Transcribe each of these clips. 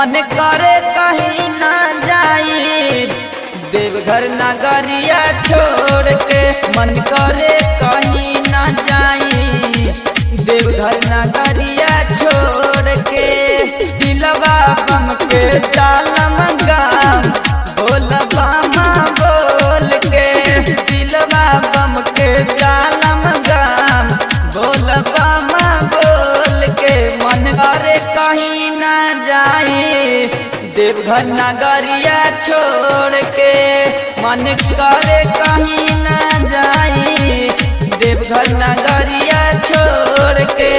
मन करे कहीं ना जाई देवघर नगरिया छोड़ के मन करे कहीं ना जाई देवघर नगरिया छोड़ के दिलवा बम के तालम गाम बोल बामा बोल के दिलवा बम के तालम गाम बोल बामा बोल के मन करे कहीं ना जाई देवघर नगरिया छोड़ के मन करे कहीं ना जाई देवघर नगरिया छोड़ के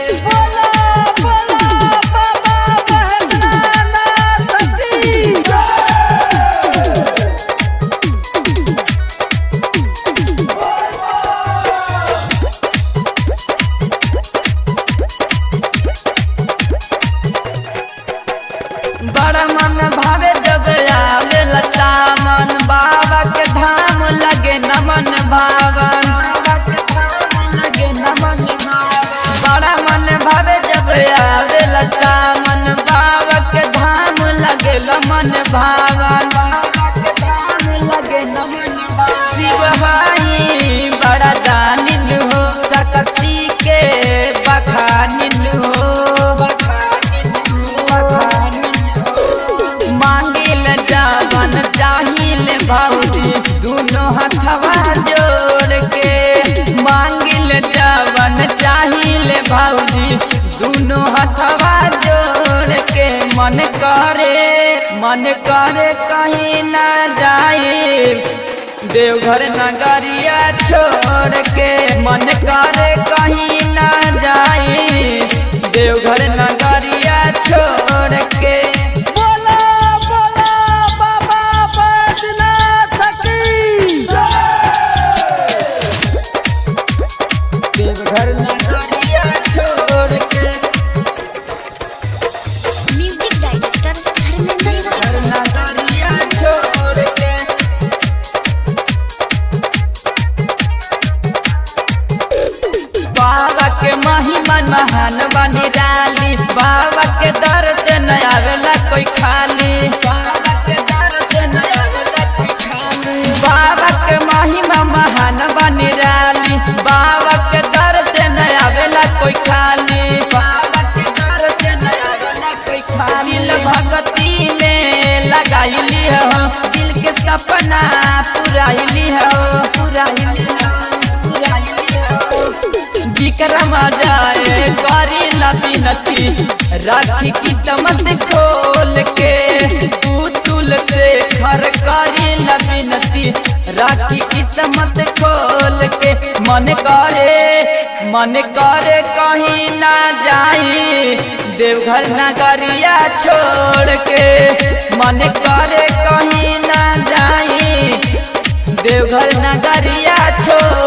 बड़ा मन भावे जब आवे लता मन बाबा के धाम लगे नमन भावन लगे नमन बड़ा मन भावे जब आवे लता मन बाबा के धाम लगे लमन भावन लगे नमन शिव भाई बड़ा दानिल हो सकती के बखानिल हो मांगिल जावन चाहिल भौजी दोनों हथवा जोड़ के मांगिल जावन चाहिल भौजी दोनों हथवा जोड़ के मन करे मन करे कहीं ना जाए देवघर नगरिया छोड़ के मन करे कहीं ना जाए देवघर नगरिया छोड़ के बोला बोला बाबा बैजनाथ की देवघर नगरिया छोड़ के म्यूजिक डायरेक्टर धर्मेंद्र देवघर नगरिया छोड़ के बाबा के महिमा महान बनी डाली बाबा के दर से न आवेला कोई खाली बाबा के दर से न आवेला कोई खाली बाबा के महिमा महान बनी डाली बाबा के दर से न आवेला कोई खाली बाबा के दर से न आवेला कोई खाली दिल भगती में लगाइली हो दिल के सपना पुराइली हो पुराइली हो पुराइली हो विक्रम जाए करी लबिनती राखी किस्मत खोल के पुतुल से घर करी लबिनती राखी किस्मत खोल के मन करे मन करे कहीं ना जाई देवघर नगरिया छोड़ के मन करे कहीं ना जाई देवघर नगरिया छोड़